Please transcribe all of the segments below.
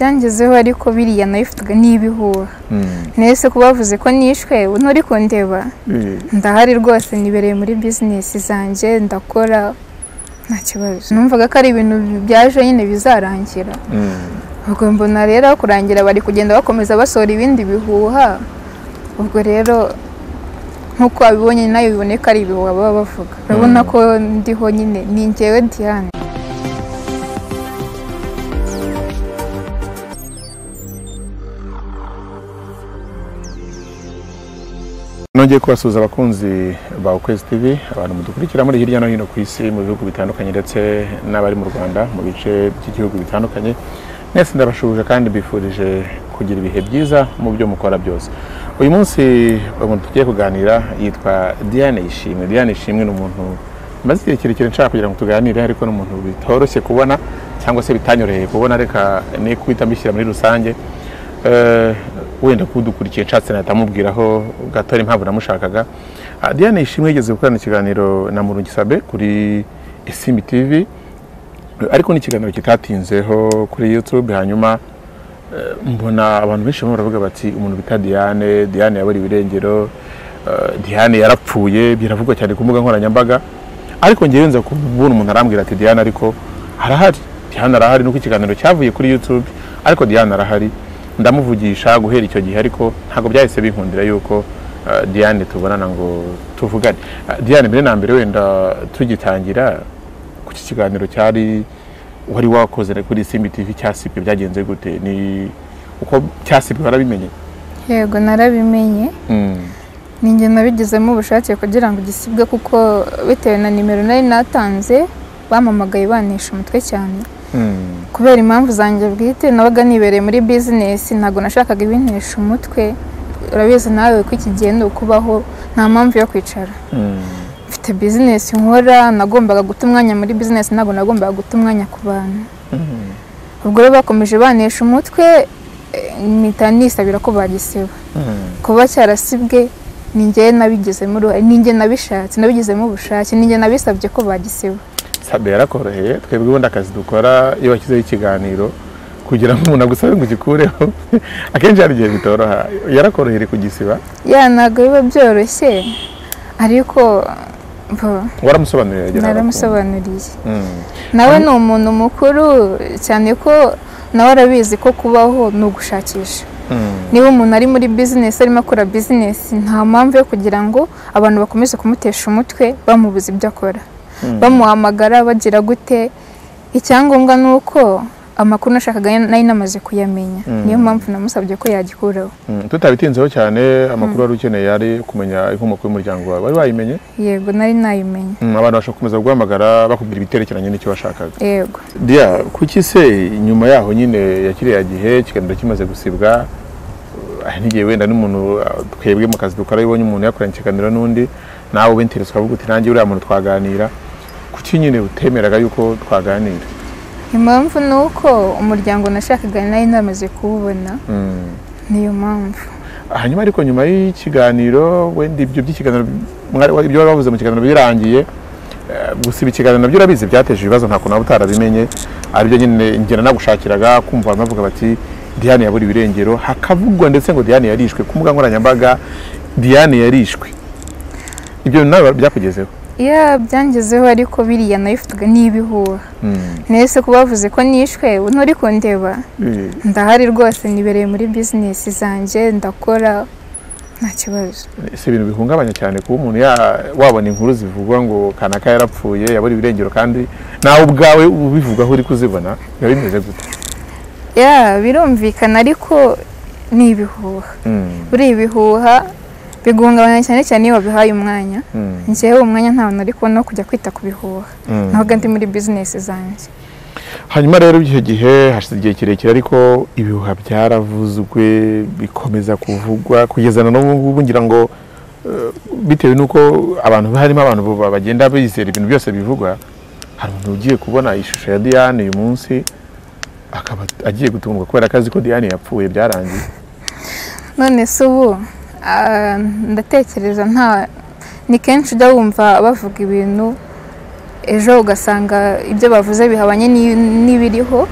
byangezeho ariko biriya nabifataga n'ibihuha nese ko bavuze ko nishwe nturi kundeba ndahari rwose nibereye muri bizinesi zanjye ndakora nta kibazo numvaga ko ari ibintu byaje nyine bizarangira ubwo mbona rero aho kurangira bari kugenda bakomeza basohora ibindi bihuha ubwo rero nk'uko babibonye nayo biboneka ari ibihuha baba bavuga urabona ko ndiho nyine ni ngewe diane nongeye kubasuhuza abakunzi ba ukwezi TV abantu mudukurikira muri hirya no hino ku isi mu bihugu bitandukanye ndetse n'abari mu rwanda mu bice by'igihugu bitandukanye mwese ndabashuje kandi mbifurije kugira ibihe byiza mu byo mukora byose uyu munsi umuntu tugiye kuganira yitwa diane ishimwe diane ishimwe ni umuntu maze igihe kirekire nshaka kugira ngo tuganire ariko ni umuntu bitoroshye kubona cyangwa se bitanyoroheye kubona reka ni kubita mbishyira muri rusange Eh, wenda kudukurikiye nshatse nahita mubwiraho gato ari impamvu namushakaga Ah, Diane Ishimwe yigeze gukorana ikiganiro na Murungi Sabe kuri Isimbi TV ariko ni ikiganiro kitatinzeho kuri YouTube hanyuma eh, mbona abantu benshi barimo baravuga bati umuntu bita Diane Diane yaburiwe irengero eh, Diane yarapfuye biravugwa cyane ku mbuga nkoranyambaga ariko ngewe nza kubona umuntu arambwira ati Diane ariko harahari Diane arahari nuko ikiganiro cyavuye kuri YouTube ariko Diane arahari ndamuvugisha guhera icyo gihe ariko ntabwo byahise binkundira yuko eh, Diane tubonana ngo tuvugane Eh, Diane mbere na mbere wenda tugitangira ku iki kiganiro cyari wari wakoze kuri Simbi TV cyasibwe byagenze gute ni uko cyasibwe warabimenye yego narabimenye Mm. ninjye nabigizemo ubushake kugira ngo gisibwe kuko bitewe na nimero nari natanze bampamagaye banesha umutwe cyane Mm. kubera impamvu zanjye bwite nabaga nibereye muri bizinesi ntabwo nashakaga ibintesha umutwe urabizi nawe ko iki gihe ni ukubaho nta mpamvu yo kwicara Mm. mfite bizinesi nkora nagombaga guta umwanya muri bizinesi ntabwo nagombaga guta umwanya ku bantu Mm. ubwo rero bakomeje banesha umutwe eh, mpita nisabira ko bagisiba Mm. kuba cyarasibwe ni njye nabigizemo uruhare ni njye nabishatse nabigizemo ubushake ni njye nabisabye ko bagisiba Sabe yarakoroheye twebwe ubundi akazi dukora iyo washyizeho ikiganiro kugira ngo umuntu agusabe ngo ugikureho akenshi hari igihe bitoroha yarakoroheye kugisiba ya ntabwo biba byoroshye ariko bo, waramusobanuriye agera naramusobanuriye Mm. nawe ni umuntu mukuru cyane ko nawe arabizi ko kubaho ni ugushakisha Mm. niba umuntu ari muri bizinesi arimo akora bizinesi nta mpamvu yo kugira ngo abantu bakomeze kumutesha umutwe bamubuza ibyo akora Mm. bamuhamagara bagira gute icyangombwa ni uko amakuru nashakaga nari namaze kuyamenya Mm. niyo mpamvu namusabye ko yagikuraho Mm, tutabitinzeho cyane amakuru wari ukeneye yari kumenya inkomoko y'umuryango wawe wari wayimenye yego nari nayimenye Mm, abantu bashobora gukomeza guhamagara bakubwira ibiterekeranye n'icyo washakaga yego dia kuki se nyuma yaho nyine ya kiriya gihe ikiganiro kimaze gusibwa uh, n'igihe wenda n'umuntu uh, twebwe mu kazi dukora iyo ubonye umuntu yakoranye ikiganiro n'undi nawe ubinteresa ukavuga uti nanjye uriya muntu twaganira kuki nyine utemeraga yuko twaganira impamvu ni uko umuryango nashakaga nari namaze kuwubona Mm. niyo mpamvu hanyuma ariko nyuma y'ikiganiro wenda ibyo by'ikiganiro mwari- ibyo wari wavuze mu kiganiro birangiye eh, gusiba ikiganiro nabyo urabizi byateje ibibazo nta kuntu utarabimenye aribyo nyine ngena nagushakiraga kumva abantu bavuga bati Diane yaburiwe irengero hakavugwa ndetse ngo Diane yarishwe ku mbuga nkoranyambaga Diane yarishwe ibyo nawe byakugezeho ya byangezeho ariko biriya nabifataga n'ibihuha Mm. nese ko bavuze ko nishwe nturi kundeba Eh, ndahari rwose nibereye muri bizinesi zanjye ndakora nta kibazo si ibintu bihungabanya cyane kuba umuntu ya- wabona inkuru zivugwa ngo kanaka yarapfuye yaburiwe irengero kandi nawe ubwawe ubivugaho uri kuzibona biba bimeze gute ya birumvikana ariko ni ibihuha Mm. buriya ibihuha biguhungabanya cyane cyane iyo wabihaye umwanya Mm. njyewe uwo mwanya nta nari kubona wo kujya kwita ku bihuha Mm. ntabwo ndi muri bizinesi zanjye hanyuma rero icyo gihe hashize igihe kirekire ariko ibihuha byaravuzwe bikomeza kuvugwa kugeza na n'ubu ngubu ngira ngo eh, bitewe n'uko abantu harimo abantu bu- bagenda bizera ibintu byose bivugwa hari umuntu ugiye kubona ishusho ya Diane uyu munsi akaba agiye gutungwa kubera ko azi ko Diane yapfuye byarangiye none se ubu ah, ndatekereza nta ni kenshi ujya wumva bavuga ibintu ejo ugasanga ibyo bavuze bihabanye n'i- n'ibiriho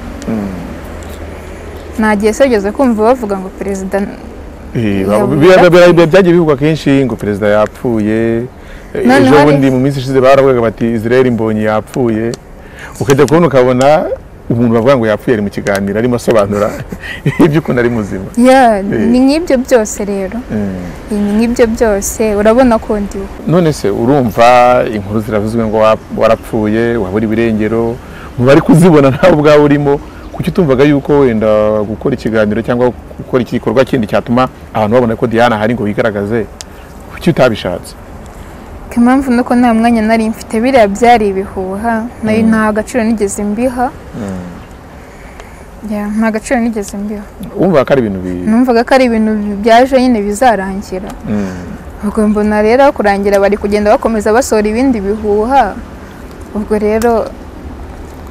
nta gihe sogeze kumva bavuga ngo perezida Eh, Yavuga biba- biba- biba- Byagiye bivugwa kenshi ngo perezida yapfuye eh, Noneho ejo hari- bundi mu minsi ishize baravugaga bati Israel Mbonyi yapfuye ukajya kubona ukabona umuntu bavuga ngo yapfuye ari mu kiganiro arimo asobanura iby'ukuntu ari muzima Yeah, Eh. ni nk'ibyo byose rero Mm. ni nk'ibyo byose urabona ko ndiwe none se urumva inkuru ziravuzwe ngo wa- warapfuye wabura ibirengero mu bari kuzibona nawe ubwawe urimo kuki utumvaga yuko wenda gukora ikiganiro cyangwa gukora iki gikorwa kindi cyatuma abantu babona ko Diana ahari ngo bigaragaze kuki utabishatse ko impamvu nuko nta mwanya nari mfite biriya byari ibihuha nayo nta gaciro nigeze mbiha Yeah, nta gaciro nigeze mbiha wumva ko ari ibintu bi numvaga ko ari ibintu byaje nyine bizarangira Mm. ubwo mbona rero aho kurangira bari kugenda bakomeza basohora ibindi bihuha ubwo rero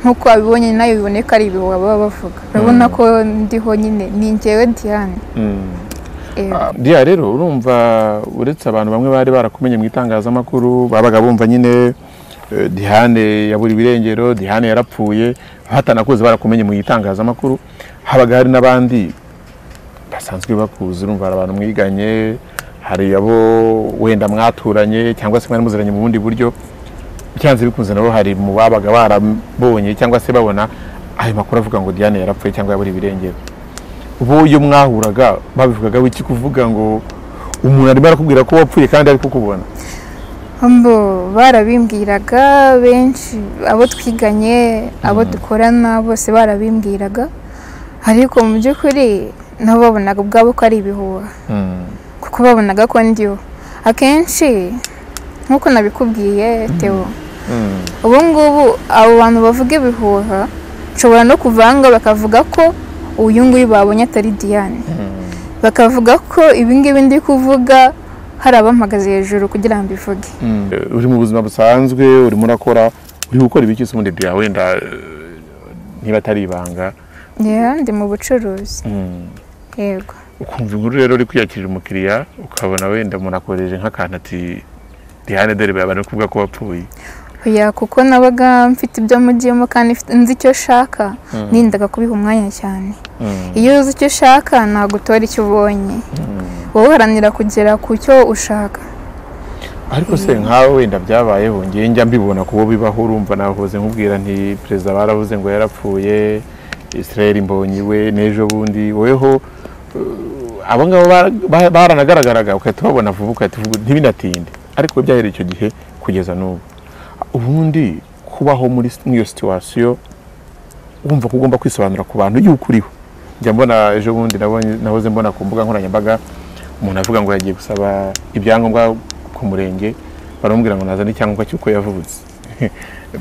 nk'uko wabibonye nayo biboneka ari ibihuha baba bavuga urabona ko ndiho nyine ni njyewe Diane Mm. Eh, Ah, Diya rero urumva uretse abantu bamwe bari barakumenye mu itangazamakuru babaga bumva nyine eh, Diane yabura ibirengero Diane yarapfuye hatanakuzi barakumenye mu itangazamakuru habaga hari n'abandi basanzwe bakuzi urumva hari abantu mwiganye hari abo wenda mwaturanye cyangwa se mwari muziranye mu bundi buryo byanze bikunze nabo hari mu babaga barabonye cyangwa se babona ayo makuru avuga ngo Diane yarapfuye cyangwa yabura ibirengero bo iyo mwahuraga babivugagaho iki kuvuga ngo umuntu arimo arakubwira ko wapfuye kandi ari kukubona mbo barabimbwiraga benshi abo twiganye abo dukorana bose barabimbwiraga ariko mu by'ukuri nabo babonaga ubwabo ko ari ibihuha kuko babonaga ko ndiho akenshi nk'uko nabikubwiye Theo ubu ngubu abo bantu bavuga ibihuha nshobora no kuvanga bakavuga ko uyu nguyu babonye atari Diane bakavuga ko ibi ngibi ndi kuvuga hari abampagaze hejuru kugira ngo mbivuge Eh, uri mu buzima busanzwe urimo urakora uri gukora ibiki se ubundi bya wenda eh, niba atari ibanga Yeah, ndi mu bucuruzi yego ukumva inkuru rero uri kwiyakirira umukiriya ukabona wenda umuntu akoresheje nk'akantu ati Diane dore babana kuvuga ko wapfuye oya kuko nabaga mfite ibyo mugiyemo kandi mfite- nzi icyo shaka nindaga kubiha umwanya cyane iyo uzi icyo ushaka ntabwo utora icyo ubonye wowe uharanira kugera ku cyo ushaka ariko se nkawe wenda byabayeho ngiye njya mbibona ku bo bibaho urumva nahoze nkubwira nti perezida baravuze ngo yarapfuye Israel Mbonyi we n'ejo bundi woweho eh, abo ngabo bara- ba- baranagaragaraga ugahita ubabona vuba ugahita uvuga ntibinatinde ariko we byahereye icyo gihe kugeza n'ubu ubundi kubaho muri s- muri iyo situwasiyo wumva ko ugomba kwisobanura ku bantu yuko uriho njya mbona ejo bundi nabonye- nahoze mbona ku mbuga nkoranyambaga umuntu avuga ngo yagiye gusaba ibyangombwa ku murenge baramubwira ngo nazane icyangombwa cy'uko yavutse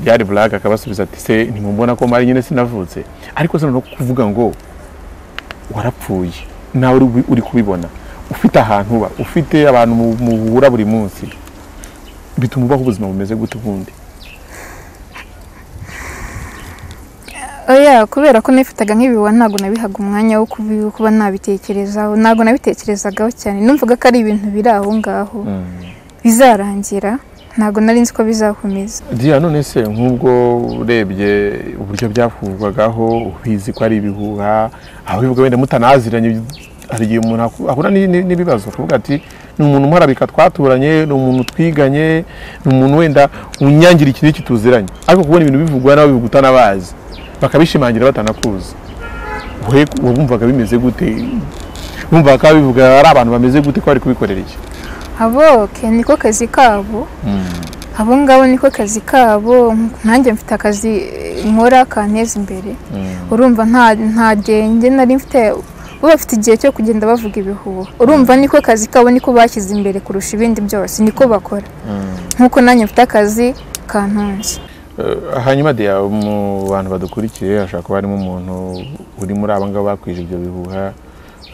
byari blague akabasubiza ati se ntimubona ko mari nyine sinavutse ariko se no kuvuga ngo warapfuye nawe uri kubi- uri kubibona ufite ahantu uba ufite abantu mu- muhura buri munsi bituma ubaho ubuzima bumeze gute ubundi oya kubera ko nifataga nk'ibihuha ntabwo nabihaga umwanya wo kubi- kuba nabitekerezaho ntabwo nabitekerezagaho cyane numvaga ko ari ibintu biri aho ngaho bizarangira ntabwo nari nzi ko bizakomeza Diya none se nk'ubwo urebye uburyo byakuvugwagaho ubizi ko ari ibihuha ababivuga wenda mutanaziranye hari igihe umuntu aku- ahura ni- ni- n'ibibazo akavuga ati ni umuntu umurabika twaturanye ni umuntu twiganye ni umuntu wenda unyangira iki n'iki tuziranye ariko kubona ibintu bivugwa nawe bivuguta n'abazi bakabishimangira batanakuzi we wabumvaga bimeze gute bumvaga ko ababivuga ari abantu bameze gute ko bari kubikorera iki abo ke niko kazi kabo abo ngabo niko kazi kabo nanjye mfite akazi nkora kanteza imbere urumva nta nta genge nari mfite bo bafite igihe cyo kugenda bavuga ibihuha urumva niko kazi kabo niko bashyize imbere kurusha ibindi byose niko bakora nk'uko nanjye mfite akazi kantunze Eh, hanyuma de mu bantu badukurikiye hashobora kuba harimo umuntu uri muri aba ngaba bakwije ibyo bihuha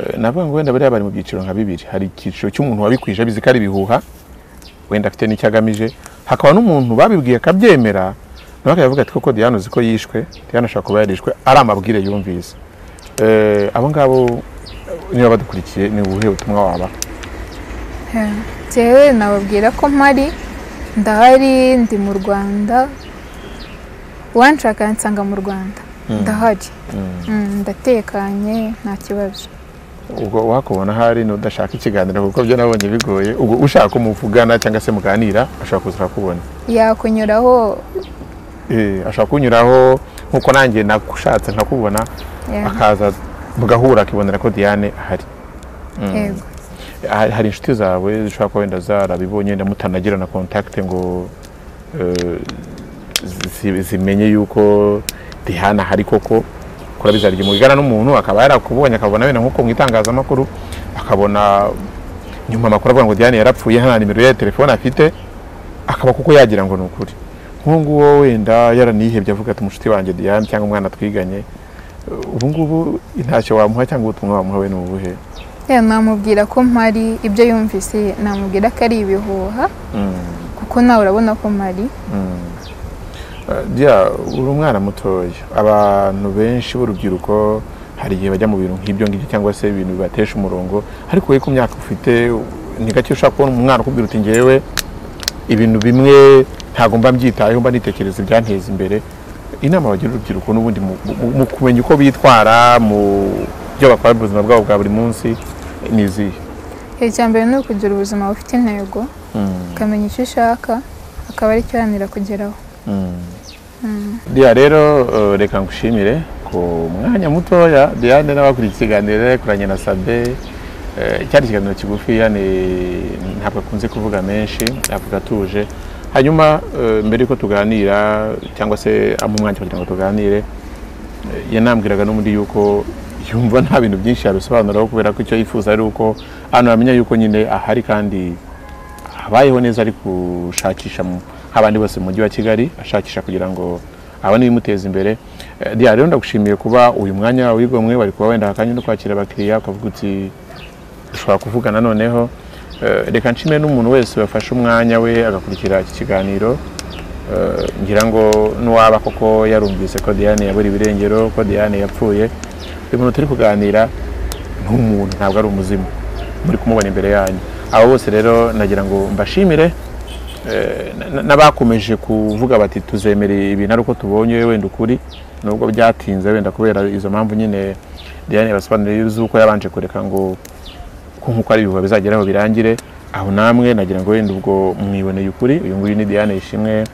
Eh, navuga ngo wenda bariya bari mu byiciro nka bibiri hari icyiciro cy'umuntu wabikwije abizi ko ari ibihuha wenda afite n'icyo agamije hakaba n'umuntu babibwiye akabyemera nawe akavuga ati koko Diane uzi ko yishwe Diane ashobora kuba yarishwe ari amabwire yumvise Eh, abo ngabo niba badukurikiye ni ubuhe butumwa waba Jewe nababwira ko mpari ndahari ndi mu rwanda uwanshaka yansanga mu rwanda ndahari Mm, ndatekanye nta kibazo ubwo wakubona ahari n'udashaka ikiganiro kuko byo nabonye bigoye ubwo ushaka umuvugana cyangwa se muganira ashobora kuza akakubona yakunyuraho Eh, ashobora kunyuraho nk'uko nanjye nakushatse nkakubona yeah, akaza mugahura akibonera ko Diane ahari Mm. yego hari hari inshuti zawe zishobora kuba wenda zarabibonye wenda mutanagira na kontakite ngo eh, zi- zimenye yuko Diane ahari koko kurabizarya mugana n'umuntu akaba yarakubonye akabona wenda nkuko mu itangazamakuru akabona nyuma amakuru avuga ngo Diane yarapfuye nta nimero ye ya telefone afite akaba kuko yagira ngo ni ukuri nk'uwo nguwo wenda yaranihebye avuga ati umushuti wanjye Diane cyangwa umwana twiganye Eh, ubu ngubu intashyo wamuha cyangwa ubutumwa wamuha we ni ubuhe Yeah, namubwira ko mpari ibyo yumvise namubwira ko ari ibihuha Mm. kuko nawe urabona ko mpari jya uri umwana mutoya abantu benshi b'urubyiruko hari igihe bajya mu bintu nk'ibyo ngibyo cyangwa se ibintu bibatesha umurongo ariko wowe ku myaka ufite ni gake ushobora kubona umwana ukubwira uti ngewe ibintu bimwe ntabwo mba mbyitayeho mba nitekereza ibyanteza imbere inama bagira urubyiruko n'ubundi mu- mu- mu kumenya uko bitwara mu byo bakora mu buzima bwabo bwa buri munsi ni izihe icya mbere ni ukugira ubuzima bufite intego ukamenya icyo ushaka akaba aricyo uharanira kugeraho Diya rero eh, reka ngushimire ku mwanya mutoya Diane n'abakuriye ikiganiro kuranye na Sabe eh, cyari ikiganiro kigufi yani ntabwo akunze kuvuga menshi avuga atuje hanyuma eh, mbere yuko tuganira cyangwa se amu umwanya kugira ngo tuganire eh, yanambwiraga n'ubundi yuko yumva nta bintu byinshi yabisobanuraho kubera ko icyo yifuza ari uko hano yamenya yuko nyine ahari kandi habayeho neza ari gushakisha mu- nk'abandi bose mu mujyi wa kigali ashakisha kugira ngo abone ibimuteza imbere Eh, Diya rero ndagushimiye kuba uyu mwanya wigomwe bari kuba wenda akanya no kwakira abakiriya ukavuga uti dushobora kuvugana noneho Eh, reka nshime n'umuntu wese wafashe umwanya we agakurikira iki kiganiro Eh, ngira ngo n'uwaba koko yarumvise ko Diane yabura ibirengero ko Diane yapfuye uyu muntu turi kuganira ni umuntu ntabwo ari umuzimu muri kumubona imbere yanyu abo bose rero nagira ngo mbashimire Eh, na- na- n'abakomeje kuvuga bati tuzemere ibintu ari uko tubonye wenda ukuri nubwo byatinze wenda kubera izo mpamvu nyine Diane yabasobanuriye z'uko yabanje kureka ngo ko nk'uko ari ibihuha bizageraho birangire aho namwe nagira ngo wenda ubwo mwiboneye ukuri uyu nguyu ni Diane Ishimwe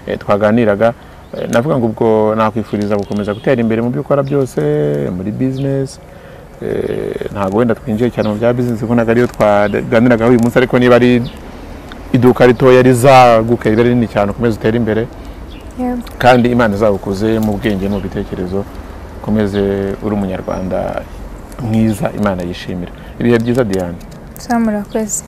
eh, twaganiraga Eh, navuga ngo ubwo nakwifuriza gukomeza gutera imbere mu byo ukora byose muri business Eh, ntabwo wenda twinjiye cyane mu bya business kuko ntabwo ariyo twaganiragaho uyu munsi ariko niba ari iduka ritoya rizaguka ribe rinini cyane ukomeze utere imbere Yego. kandi imana izagukuze mu bwenge no mu bitekerezo ukomeze uri umunyarwanda mwiza imana yishimira ibihe byiza diane Sam, urakoze